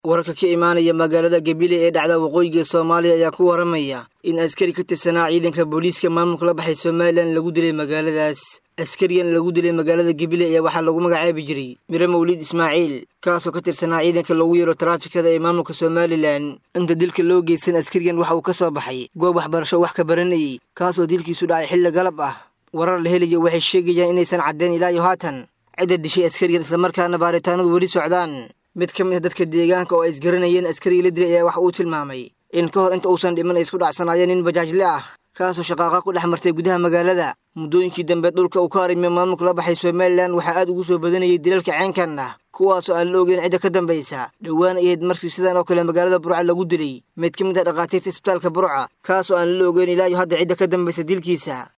wararka ka imaanaya magaalada gabile ee dhacda waqooyiga soomaaliya ayaa ku waramaya in askari ka tirsanaa ciidanka booliiska maamulka la baxay somalilan lagu dilay magaaladaas askarigan lagu dilay magaalada gabile ayaa waxaa lagu magacaabi jiray mire mawliid ismaaciil kaasoo ka tirsanaa ciidanka loogu yeero taraafikada ee maamulka somalilan inta dilka loo geysan askarigan waxa uu ka soo baxay goob waxbarasho wax ka baranayay kaasoo dilkiisu dhacay xilli galab ah warar la helayo waxay sheegayaan inaysan caddayn ilaa iyo haatan cidda dishay askarigan islamarkaana baaritaanadu weli socdaan mid ka mid a dadka deegaanka oo ay isgaranayeen askariga la dilay ayaa wax uu tilmaamay in ka hor inta uusan dhiman ay isku dhacsanaayeen nin bajaajle ah kaasoo shaqaaqa ku dhex martay gudaha magaalada muddooyinkii dambe dhulka uu ka harimiyo maamulka la baxay somalilan waxaa aad ugu soo badanayay dilalka ceenkan ah kuwaasoo aan la ogeyn cidda ka dambaysa dhowaan ahayd markii sidan oo kale magaalada burca lagu dilay mid ka mid ah dhakhaatiirta isbitaalka burca kaasoo aan la ogeyn ilaa iyo hadda cidda ka dambaysa dilkiisa